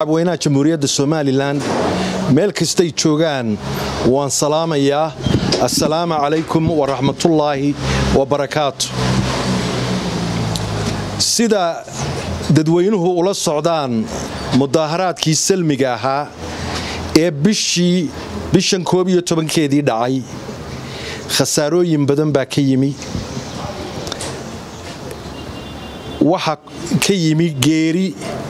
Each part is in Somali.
weynaha jamhuuriyadda somalilan meel kastay joogaan waan salaamayaa assalaamu calaykum waraxmatullaahi wabarakaatu sida dadweynuhu ula socdaan mudaaharaadkii salmiga ahaa ee bishii bishan koob iyo tobankeedii dhacay khasaarooyin badan baa ka yimi waxa ka yimi geeri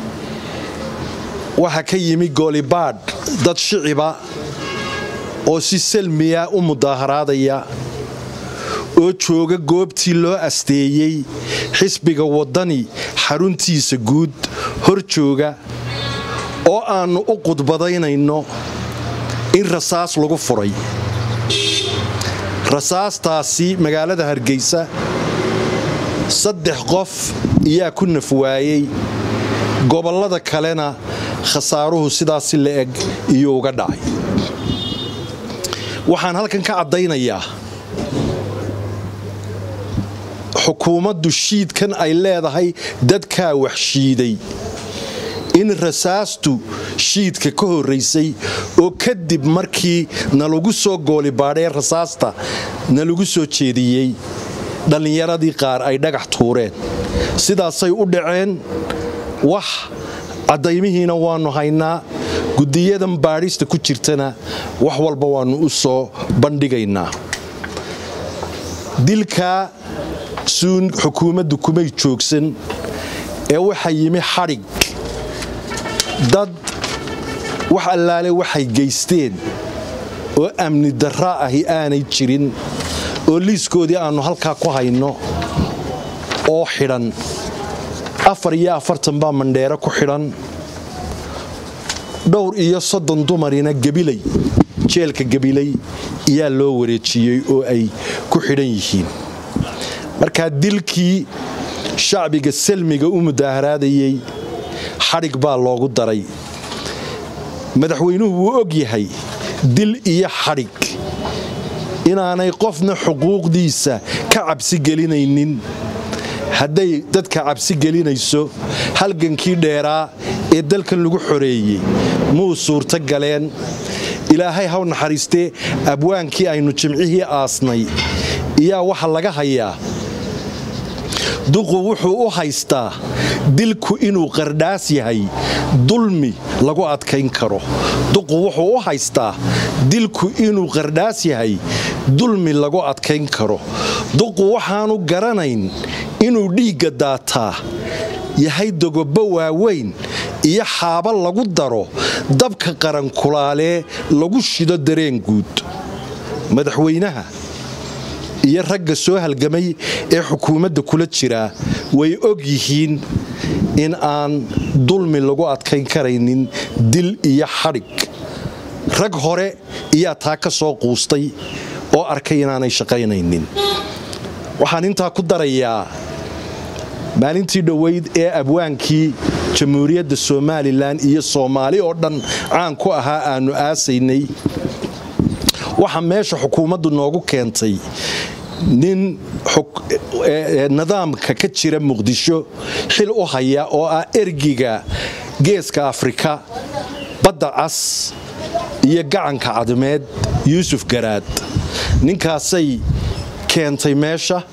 waxaa ka yimi goolibaadh dad shiciba oo si salmiya u mudaaharaadaya oo jooga goobtii loo asteeyey xisbiga waddani xaruntiisa guud hor jooga oo aannu u qudbadaynayno in rasaas lagu furay rasaastaasi magaalada hargeysa saddex qof iyaa ku nafwaayey gobollada kalena khasaaruhu sidaasi la eg iyuu uga dhacay waxaan halkan ka caddaynayaa xukuumaddu shiidkan ay leedahay dadkaa wax shiiday in rasaastu shiidka ka horraysay oo kadib markii nalagu soo goolibaadhee rasaasta nalagu soo jeediyey dhallinyaradii qaar ay dhagax tuureen sidaasay u dhaceen wax caddaymihiina waannu haynaa guddiyadan baadhista ku jirtana wax walba waannu u soo bandhigaynaa dilkaa suun xukuumaddu kumay joogsan ee waxaa yimi xadhig dad wax allaale waxay geysteen oo amni darra ahi aanay jirin oo liiskoodii aannu halkaa ku hayno oo xidhan afar iyo afartan baa mandheero ku xidhan dhowr iyo soddon dumarina gabilay jeelka gabilay iyaa loo wareejiyey oo ay ku xidhan yihiin markaa dilkii shacbiga salmiga u mudaaharaadayey xadhig baa loogu daray madaxweynuhu wuu og yahay dil iyo xadhig inaanay qofna xuquuqdiisa ka cabsi gelinaynin hadday dadka cabsi gelinayso halgankii dheeraa ee dalkan lagu xoreeyey muu suurto galeen ilaahay haw naxariistee abwaankii aynu jimcihii aasnay iyaa waxa laga hayaa duqu wuxuu u haystaa dilku inuu qardhaas yahay dulmi lagu adkayn karo duqu wuxuu u haystaa dilku inuu qardhaas yahay dulmi lagu adkayn karo duqu waxaanu garanayn inuu dhiigga daataa yahay dogobo waaweyn iyo xaaba lagu daro dabka qarankulaalee lagu shido dareen guud madaxweynaha iyo ragga soo halgamay ee xukuumadda kula jiraa way og yihiin in aan dulmi lagu adkayn karaynin dil iyo xadhig rag hore iyaa taa ka soo quustay oo arkay inaanay shaqaynaynin waxaan intaa ku darayaa maalintii dhoweyd ee abwaankii jamhuuriyadda somalilan iyo soomaali oo dhan caan ku ahaa aannu aasaynay waxa meesha xukuumaddu noogu keentay nin nidaamka ka jira muqdisho xil u haya oo ah ergiga geeska afrika badda cas iyo gacanka cadmeed yuusuf garaad ninkaasay keentay meesha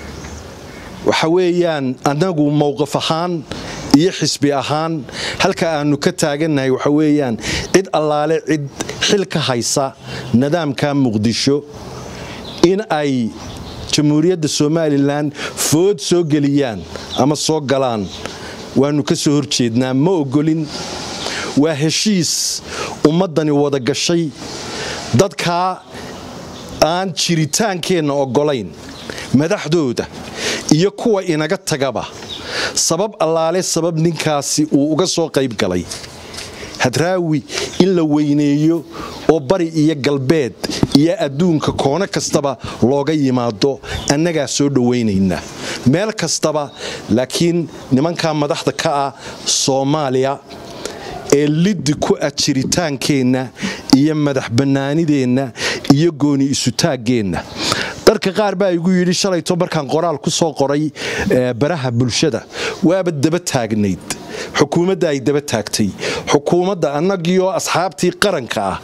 waxa weeyaan annagu mowqaf ahaan iyo xisbi ahaan halka aannu ka taagannahay waxa weeyaan cid allaale cid xil ka haysa nidaamka muqdisho in ay jamhuuriyadda somalilan food soo geliyaan ama soo galaan waannu ka soo horjeednaa ma ogolin waa heshiis ummaddani wada gashay dadkaa aan jiritaankeenna oggolayn madaxdooda iyo kuwa inaga tagaba sabab allaale sabab ninkaasi uu uga soo qayb galay hadraawi in la weyneeyo oo bari iyo galbeed iyo adduunka koono kastaba looga yimaado annagaa soo dhowaynaynaa meel kastaba laakiin nimankaa madaxda ka ah soomaaliya ee liddi ku ah jiritaankeenna iyo madax bannaanideenna iyo gooni isutaaggeenna dadka qaar baa igu yidhi shalayto markaan qoraal ku soo qoray baraha bulshada waaba daba taagnayd xukuumadda ay daba taagtay xukuumadda annagiioo asxaabtii qaranka ah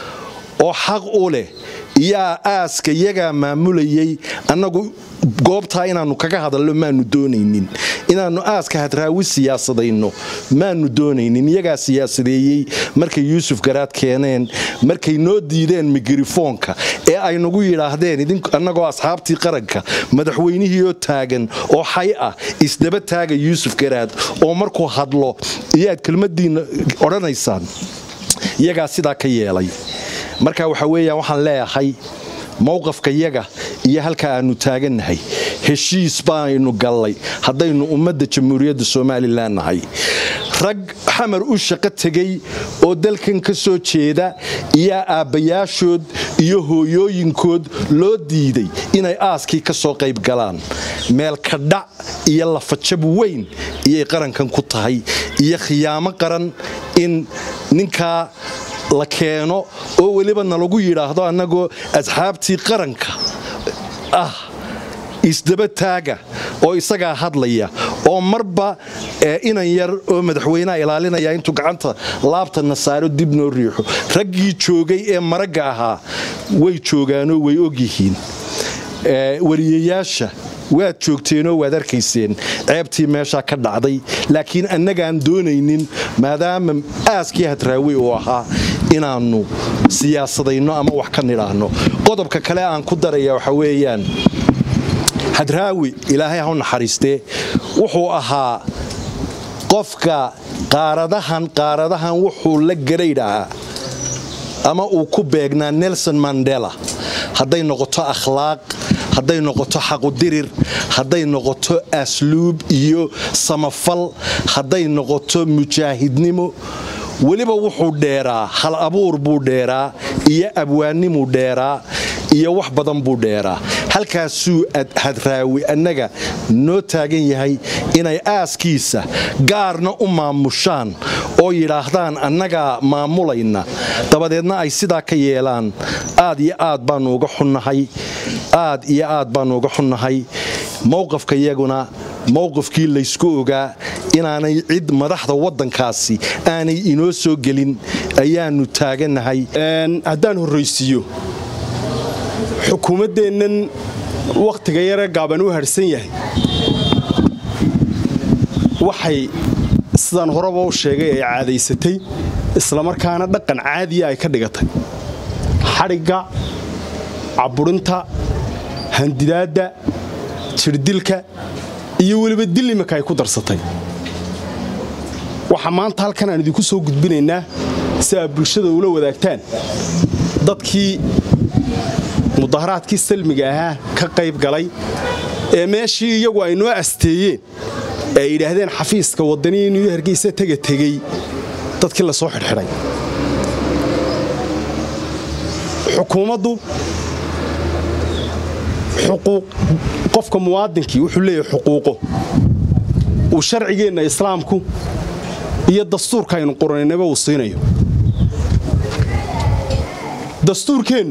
oo xaq u leh yaa aaska yagaa maamulayay annagu goobtaa inaannu kaga hadalno maanu doonaynin inaannu aaska hadraawi siyaasadayno maanu doonaynin iyagaa siyaasadeeyey markay yuusuf garaad keeneen markay noo diideen mikrofoonka ee ay nagu yidhaahdeen annagoo asxaabtii qaranka madaxweynihiioo taagan oo xay ah isdaba taaga yuusuf garaad oo markuu hadlo iyaad kelmadiinna odhanaysaan iyagaa sidaa ka yeelay marka waxa weeyaan waxaan leeyahay mowqafka yaga iyo halka aanu taagannahay heshiis baaynu gallay haddaynu ummadda jamhuuriyadda somalilan nahay rag xamar u shaqo tegey oo dalkan ka soo jeeda iyo aabbayaashood iyo hooyooyinkood loo diiday inay aaskii ka soo qayb galaan meel kadhac iyo lafajab weyn iyay qarankan ku tahay iyo khiyaamo qaran in ninkaa la keeno oo weliba nalagu yidhaahdo annagoo asxaabtii qaranka ah isdaba taaga oo isagaa hadlaya oo marba inan yar oo madaxweyneha ilaalinaya intuu gacanta laabtana saaro dib noo riixo raggii joogay ee maragga ahaa way joogaanoo way ogyihiin wariyayaasha waad joogteenoo waad arkayseen ceebtii meeshaa ka dhacday laakiin annagaan doonaynin maadaama aaskii hadraawi uu ahaa inaannu siyaasadayno ama wax ka nidhaahno qodobka kale aan ku daraya waxa weeyaan hadraawi ilaahay ha u naxariistee wuxuu ahaa qofka qaaradahan qaaradahan wuxuu la garaydhahaa ama uu ku beegnaa nelson mandela hadday noqoto akhlaaq hadday noqoto xaqudirir hadday noqoto asluub iyo samafal hadday noqoto mujaahidnimo weliba wuxuu dheeraa hal abuur buu dheeraa iyo abwaannimuu dheeraa iyo wax badan buu dheeraa halkaasuu hadraawi annaga noo taagan yahay inay aaskiisa gaarna u maamushaan oo yidhaahdaan annagaa maamulayna dabadeedna ay sidaa ka yeelaan aad iyo aad baannu uga xunnahay aad iyo aad baannu uga xunnahay mowqafka iyaguna mowqifkii laysku ogaa inaanay cid madaxda waddankaasi aanay inoo soo gelin ayaannu taagannahay haddaan horraysiiyo xukuumaddeennan wakhtiga yare gaaban u harhsan yahay waxay sidaan horeba u sheegay ay caadaysatay islamarkaana dhaqan caadiya ay ka dhigatay xadhigga caburinta handidaadda jirdilka iyo weliba dil imika ay ku darsatay waxaa maanta halkan aan idinku soo gudbinaynaa si aad bulshada ula wadaagtaan dadkii mudaharaadkii salmiga ahaa ka qayb galay ee meeshii iyagu ay noo asteeyeen ee ay yidhaahdeen xafiiska waddanii inuu hargeysa tega tegey dadkii la soo xidhxidhay xukuumaddu qofka muwaadinkii wuxuu leeyahay xuquuqo uu sharcigeenna islaamku iyo dastuurka aynu qoranaynaba uu siinayo dastuurkeennu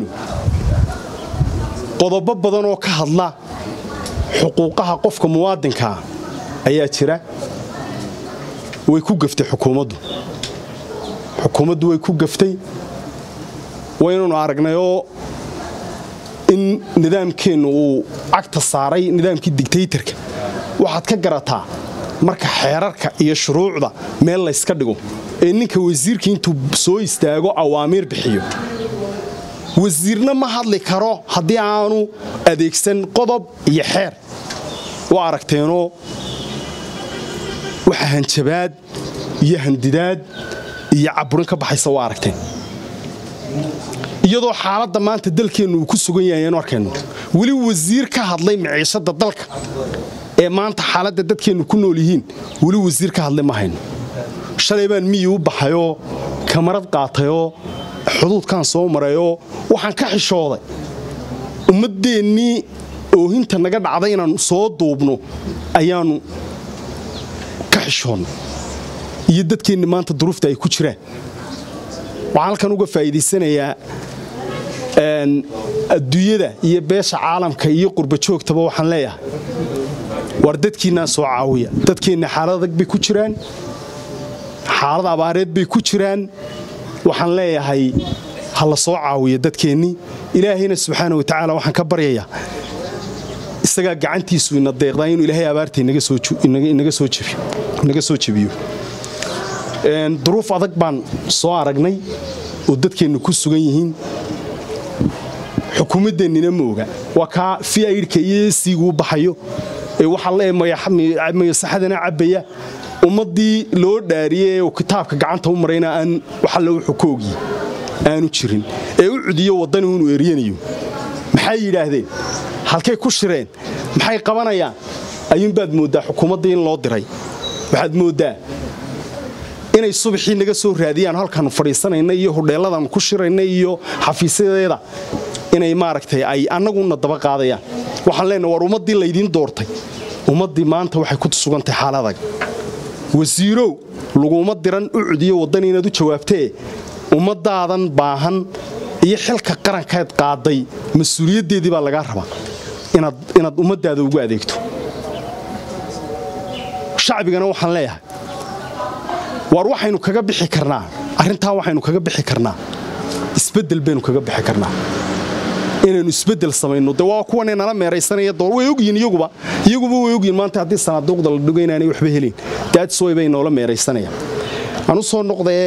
qodobo badan oo ka hadla xuquuqaha qofka muwaadinkaa ayaa jira way ku gaftay xukuumaddu xukuumaddu way ku gaftay waynanu aragnayoo in nidaamkeennu uu cagta saaray nidaamkii digtaytarka waxaad ka garataa marka xeerarka iyo shuruucda meel layska dhigo ee ninka wasiirka intuu soo istaago awaamiir bixiyo wasiirna ma hadli karo haddii aanu adeegsan qodob iyo xeer waa aragteenoo waxa hanjabaad iyo handidaad iyo caburin ka baxaysa waa aragteen iyadoo xaaladda maanta dalkeennu uu ku sugan yahay aynu arkayno weli wasiir ka hadlay miciishadda dalka ee maanta xaaladda dadkeennu ku nool yihiin weli wasiir ka hadlay ma hayno shalay baan miyi u baxayoo kamarad qaatayoo xuduudkaan soo marayoo waxaan ka xishooday ummaddeennii oohinta naga dhacday inaannu soo duubno ayaannu ka xishoonnay iyo dadkeenni maanta duruufta ay ku jiraan waxaan halkan uga faa'iidaysanayaa adduunyada iyo beesha caalamka iyo qurbajoogtaba waxaan leeyahay war dadkiinnaa soo caawiya dadkeenna xaalad adag bay ku jiraan xaalad abaareed bay ku jiraan waxaan leeyahay ha la soo caawiyo dadkeennii ilaahayna subxaana wa tacaala waxaan ka baryayaa isagaa gacantiisu ina deeqdaa inuu ilaahay abaarta inaga soo jebiyo duruuf adag baan soo aragnay oo dadkeennu ku sugan yihiin xukuumaddeennina ma oga waa kaa fiaidhka iyo siiguu baxayo ee waxaa le mayasaxadana cabbaya ummaddii loo dhaariyey ee kitaabka gacanta u marayna aan waxalle wuxuu ka ogyi aanu jirin ee u cudiyo waddani inuu eryanayo maxay yidhaahdeen halkay ku shireen maxay qabanayaan ayuunbaad mooddaa xukuumaddii in loo diray waxaad mooddaa inay subaxii naga soo raadiyaan halkaannu fadhiisanayna iyo hudheelladaannu ku shirayna iyo xafiisyadeeda inay maaragtay ay annaguna daba qaadayaan waxaan leenaha war ummaddii laydiin doortay ummaddii maanta waxay ku sugantahay xaaladag wasiirow laguma diran u cudiyo waddani inaad u jawaabtee ummaddaadan baahan iyo xilka qarankeed qaaday mas-uuliyaddeedii baa lagaa rabaa inaad ummaddaada ugu adeegto shacbigana waxaan leeyahay waar waxaynu kaga bixi karnaa arrintaa waxaynu kaga bixi karnaa isbeddel baynu kaga bixi karnaa inaynu isbeddel samayno de waa kuwanay nala meeraysanaya door way ogyihin iyaguba iyaguba way ogyihin maanta haddii sanaaduuqda la dhigo inaanay waxba helin daadsoy bay noola meeraysanayaan aan u soo noqdee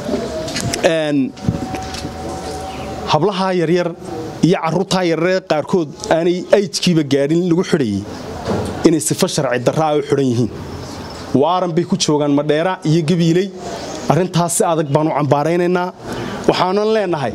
hablahaa yaryar iyo carruurtaa yaryaree qaarkood aanay aydkiiba gaadhin lagu xidhayay inay sifo sharci darraa u xidhan yihiin waaran bay ku joogaan madheera iyo gabiiley arrintaas si adag baan u cambaaraynaynaa waxaanan leenahay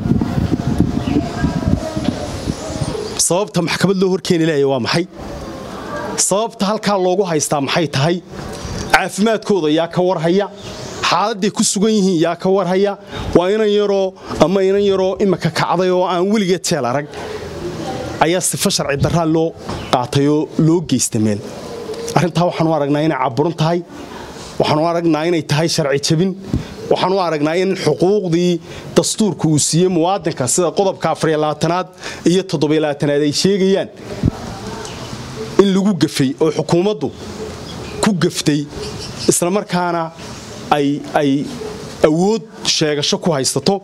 sababta maxkamad loo horkeeni laaya waa maxay sababta halkaa loogu haystaa maxay tahay caafimaadkooda yaa ka warhaya xaaladday ku sugan yihiin yaa ka warhaya waa inan yaroo ama inan yaroo imika kacday oo aan weligeed jeel arag ayaa sifo sharci darraa loo qaatay oo loo geysta meel arrintaa waxaanu aragnaa inay caburan tahay waxaanu aragnaa inay tahay sharci jabin waxaanu aragnaa in xuquuqdii dastuurka uu siiyey muwaadinka sida qodobka afariyabaatanaad iyo toddobaylabaatanaad ay sheegayaan in lagu gafay oo xukuumaddu ku gaftay islamarkaana ay awood sheegasho ku haysato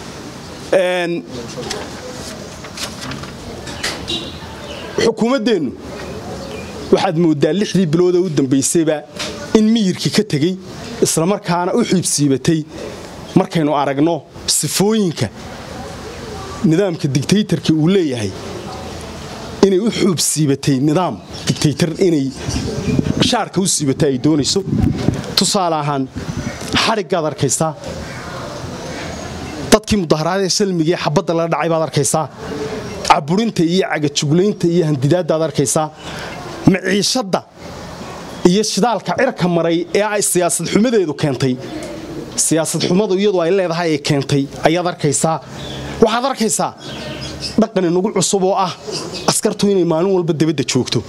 xukuumaddeennu waxaad mooddaa lixdii biloodee u dambaysayba in miyirkii ka tegey islamarkaana u xiibsiibatay markaynu aragno sifooyinka nidaamka digtaytarka uu leeyahay inay u xuubsiibatay nidaam digtaytar inay shaarka u siibatay ay doonayso tusaale ahaan xadhiggaad arkaysaa dadkii mudaharaadee salmigaee xabadda laga dhacay baad arkaysaa caburinta iyo cagajuglaynta iyo handidaaddaad arkaysaa maciishadda iyo shidaalka cirka maray ee ay siyaasad xumadeedu keentay siyaasad xumadu iyadu ay leedahay ay keentay ayaad arkaysaa waxaad arkaysaa dhaqan inagu cusub oo ah askartu inay maalin walba debadda joogto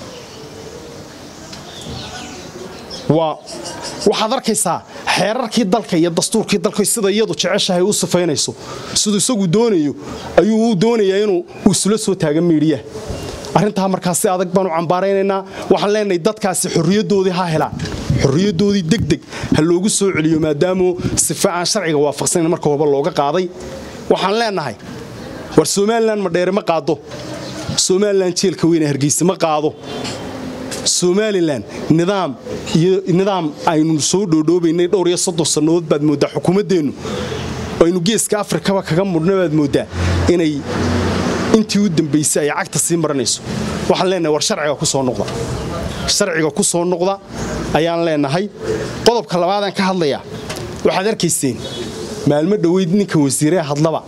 waxaad arkaysaa xeerarkii dalka iyo dastuurkii dalka sida iyadu jeceshahay u sifaynayso siduu isagu doonayo ayuu u doonayaa inuu isula soo taaga miidhiya arrintaa markaas si adag baanu cambaaraynaynaa waxaan leenahay dadkaasi xorriyaddoodii ha helaan xorriyaddoodii degdeg ha loogu soo celiyo maadaamu sife aan sharciga waafaqsanayn marka horba looga qaaday waxaan leenahay war somalilan madheere ma qaado somalilan jeelka weyne hargeysa ma qaado somalilan nidaam iyo nidaam aynu soo dhoodhoobaynay dhowr iyo soddon sannadood baad mooddaa xukuumaddeennu aynu geeska afrikaba kaga mudhna baad mooddaa inay intii u dambaysay ay cagta sii maranayso waxaan leenahay war sharciga ku soo noqda sharciga ku soo noqda ayaan leenahay qodobka labaadaan ka hadlayaa waxaad arkayseen maalmo dhoweyd ninka wasiiree hadlaba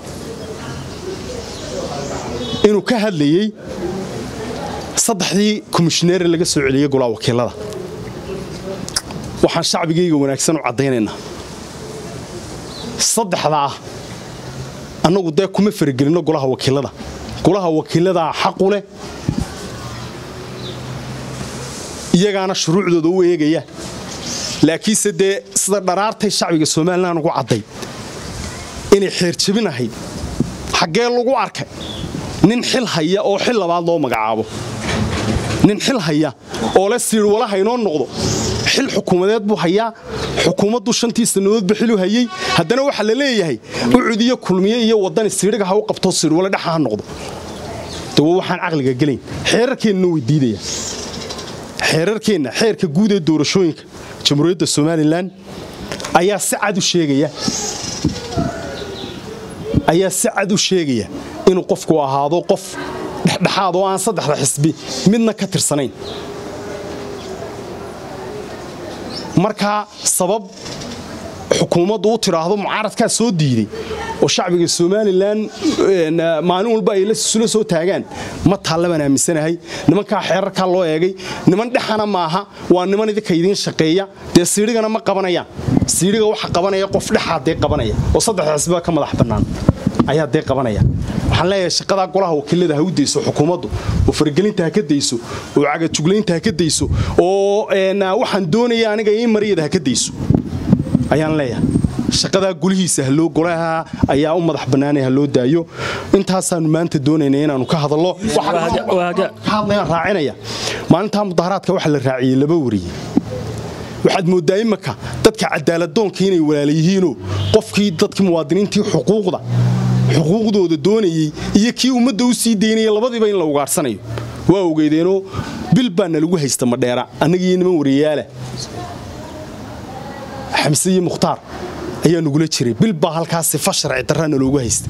inuu ka hadlayey saddexdii komishineere laga soo celiyey golaa wakiilada waxaan shacbigayga wanaagsan u caddaynaynaa saddexdaa annagu dee kuma faragelinno golaha wakiilada golaha wakiiladaa xaqu leh iyagaana shuruucdooda u eegaya laakiinse dee sida dharaartay shacbiga somalilan ugu cadday inay xeerjabin ahayd xaggee lagu arkay nin xil haya oo xil labaad loo magacaabo nin xil haya oo le siir walaha inoo noqdo xil xukuumadeed buu hayaa xukuumaddu shantii sannadoodba xilu hayey haddana waxaa la leeyahay ucudiyo kulmiye iyo wadani siidhiga ha u qabto siidhwale dhexa ha noqdo dawa waxaan caqliga gelayn xeerarkeennana way diidaya xeerarkeenna xeerka guud ee doorashooyinka jamhuuriyadda somalilan ayaa si cad u sheegaya ayaa si cad u sheegaya inuu qofku ahaado qof dhexdhexaad oo aan saddexda xisbi midna ka tirsanayn markaa sabab xukuumaddu u tidhaahdo mucaaradkaa soo diiday oo shacbiga somalilan maalin walba ay isula soo taagaan ma taallaban aaminsanahay nimankaa xeerarkaa loo eegay niman dhexana maaha waa niman idinka idiin shaqeeya dee siidhigana ma qabanayaan siidhiga waxa qabanaya qof dhexaa dee qabanaya oo saddexda xisbiba ka madax bannaan ayaa dee qabanaya waxaan leeyahay shaqadaa golaha wakiilada ha u dayso xukuumaddu oo faragelinta ha ka dayso oo cagajuglaynta ha ka dayso oo waxaan doonaya aniga ii mariyada ha ka dayso ayaan leeyahay shaqadaa gulihiisa haloo golaha ayaa u madax bannaanay ha loo daayo intaasaannu maanta doonayna inaannu ka hadallo hadlayaan raacinaya maalintaa mudaharaadka waxaa la raaciyey laba wariye waxaad mooddaa imaka dadka cadaaladdoonka inay walaala yihiinoo qofkii dadkii muwaadiniintii xuquuqda xuquuqdooda doonayey iyo kii ummadda u sii daynaya labadiiba in la ugaadhsanayo waa ogeydeenoo bil baana lagu haysta madheera annagiiyo niman wariyaala xamse iyo mukhtaar ayaa nugula jiray bil baa halkaas sifa sharci darraana loogu haysta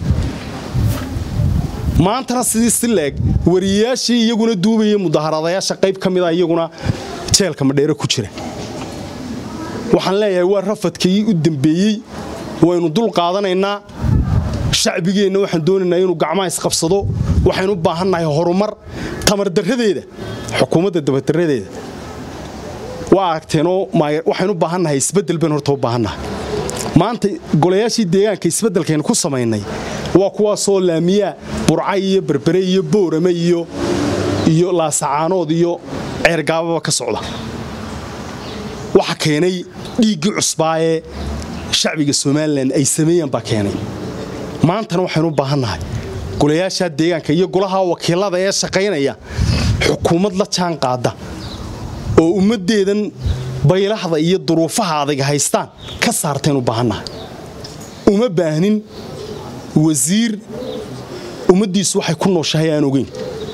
maantana sidii si leeg wariyayaashii iyaguna duubaya mudaharadayaasha qayb ka mida iyaguna jeelka madheere ku jira waxaan leeyahay waa rafadkii u dembeeyey waynu dul qaadanaynaa shacbigeenna waxaan doonaynaa inuu gacmaha isqabsado waxaynu u baahannahay horumar tamardarradeeda xukuumadda dabadaradeeda waa aragteenoo waxaynu u baahannahay isbeddel baynu horta u baahannahay maanta golayaashii deegaanka isbeddelkaynu ku samaynay waa kuwaasoo laamiyaa burcay iyo berbere iyo boorame iyo iyo laasacaanood iyo ceergaababa ka socda waxa keenay dhiiggii cusbaa ee shacbiga somalilan ay sameeyaan baa keenay maantana waxaynu u baahannahay golayaashaa deegaanka iyo golaha wakiilada ee shaqaynaya xukuumad la jaan qaada oo ummaddeedan baylahda iyo duruufaha adag haystaan ka saartaynu baahannahay uma baahnin wasiir ummaddiisu waxay ku nooshahay aan ogeyn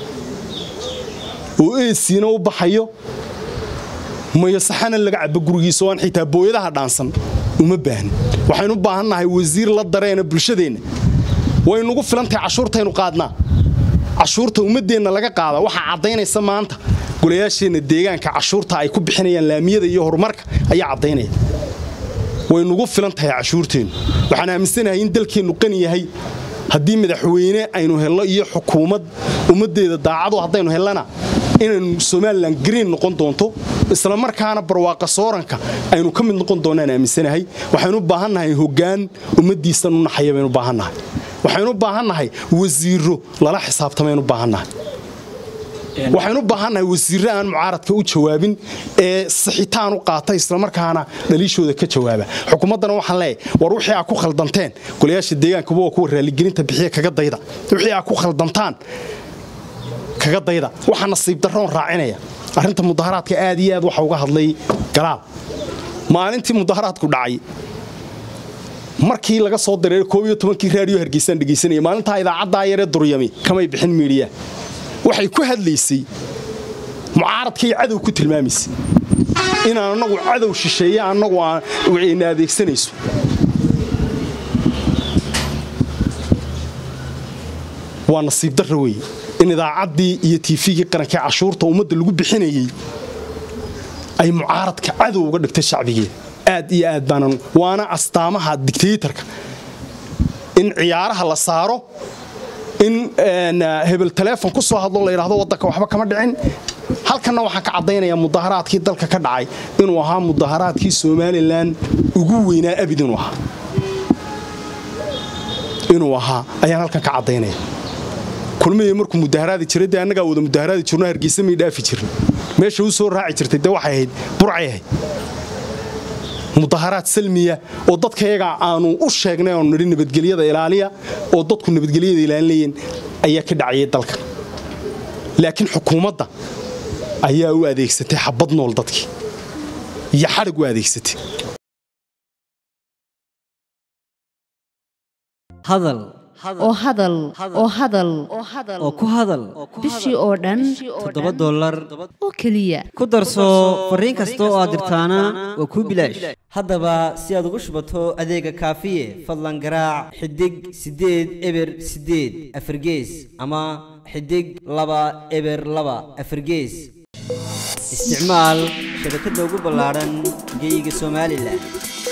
oo eesiina u baxayo mayosaxana laga cabo gurigiisa oo aan xitaa booyadaha dhaansan uma baahnin waxaynu u baahannahay wasiir la dareena bulshadeenna waynugu filantahay cashuurtaynu qaadnaa cashuurta ummaddeenna laga qaada waxaa caddaynaysa maanta golayaasheenna deegaanka cashuurta ay ku bixinayaan laamiyada iyo horumarka ayaa caddaynaya waynugu filan tahay cashuurteennu waxaan aaminsanahay in dalkeennu qani yahay haddii madaxweyne aynu helno iyo xukuumad ummaddeeda daacadu haddaynu hellana inaynu somalilan green noqon doonto isla markaana barwaaqa sooranka aynu ka mid noqon doonaan aaminsanahay waxaynu u baahannahay hoggaan ummaddiisan u naxaya baynu baahannahay waxaynu u baahannahay wasiiro lala xisaabtamaynu baahannahay waxaynu u baahannahay wasiirre aan mucaaradka u jawaabin ee sixitaan u qaata islamarkaana dhaliishooda ka jawaaba xukuumaddana waxaan leeyahay war wixii aa ku khaldanteen golayaasha deegaankuba waa kuwa raaligelinta bixiya kaga dayda wixii aa ku khaldantaan kaga dayda waxaa nasiib darroon raacinaya arrinta mudaharaadka aad iyo aad waxa uga hadlay galaal maalintii mudaharaadku dhacay markii laga soo dareeray koob iyo tobankii raadiyo hargeysaan dhegaysanaya maalintaa idaacaddaa yaree duryami kamay bixin miidhiya waxay ku hadlaysay mucaaradkay cadow ku tilmaamaysay inaan annagu cadow shisheeye annagu na adeegsanayso waa nasiib darra weeye in idaacaddii iyo tiifigii qarankee cashuurta ummadda lagu bixinayey ay mucaaradka cadow uga dhigtay shacbigeeda aad iyo aad baanan waana astaamaha digtaytarka in ciyaaraha la saaro in hebel taleefon ku soo hadlo la yidhahdo waddanka waxba kama dhicin halkanna waxaan ka caddaynayaa mudaharaadkii dalka ka dhacay inuu ahaa mudaharaadkii somalilan ugu weynaa abid inuu ahaa inuu ahaa ayaan halkan ka caddaynaya kulmihii markuu mudaharaadi jiray dee annagaa wada mudaharaadi jirno hargeysa may dhaafi jirin meesha u soo raaci jirtay dee waxay ahayd burcay ahayd mudaharaad salmiya oo dadkayaga aanu u sheegnay aanu nidhi nabadgelyada ilaaliya oo dadku nabadgelyada ilaalinayeen ayaa ka dhacayay dalka laakiin xukuumadda ayaa u adeegsatay xabad nool dadkii iyo xadhig u adeegsatay hadal oo hadal oo hadal oo ku hadal bishii oo dhan toddoba dollar oo keliya ku darso fariin kasta oo aad dirtaana waa kuu bilaash haddaba si aad ugu shubato adeega kaafiye fadlan garaac xidig siddeed eber siddeed afargees ama xidig laba eber laba afargees isticmaal shabakadda ugu ballaadhan geyga somalilan